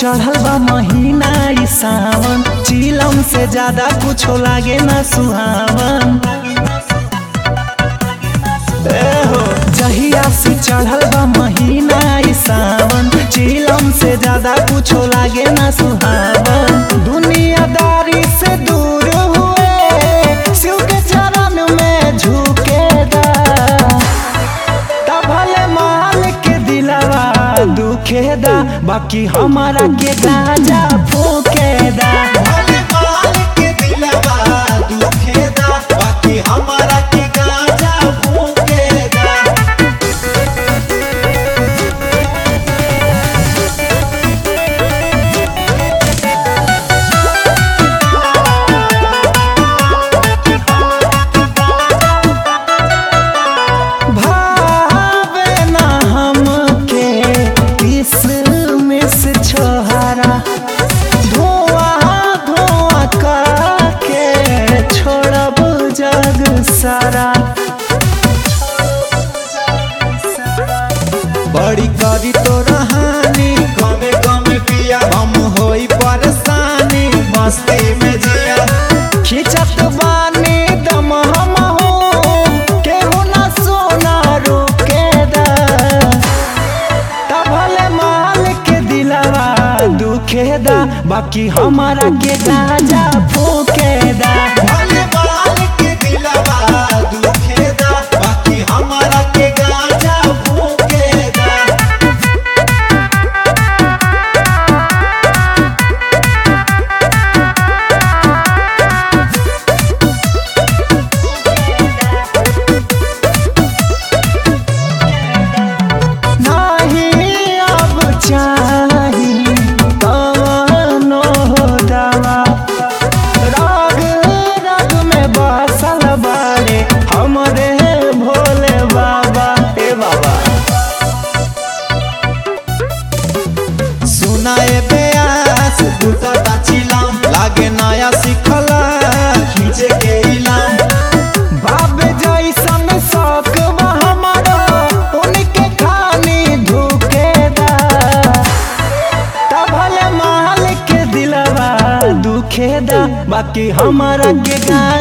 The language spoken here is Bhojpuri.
चढ़ल बा महीना ई सावन चिलम से ज्यादा कुछो लागे ना सुहावन ए हो जहिया से चढ़ल बा महीना ई सावन चिलम से ज्यादा कुछो लागे ना सुहावन दुनियादारी से दूर हुए शिव के चरण में झुके दा भले माल के दिलवा दुखे दा बाकी हमारा के गाजा फूके दा भले माल के दिलवा दुखेदा बाकी हमारा के गाजा फूकेदा भावे ना हमके किसमिस छोहरा धुआं धुआं करके छोड़ब जग सारा बड़ी करी तो रहानी गमे गमे पिया हम होई परेशानी मस्ती में जिया खिंचत बानी दम हम हो केहू ना सोना रुके दा भले माल के दिलवा दुखे दा बाकी हमारा के गाजा फूके दा भले माल के दिलवा दुखेदा बाकी हमारा के गाजा फूकेदा नहीं अब चाही कवनो दवा राग राग में बसल बारे हमरे भोले बाबा ए बाबा सुनाए बेयास दूटा टाचिलाम लागे नया सिखला खींचे के इलाम बाबे जैसन शौक बा हमारा उनके खानी धुके दा भले माल के दिलवा दुखे दा बाकी हमारा के गा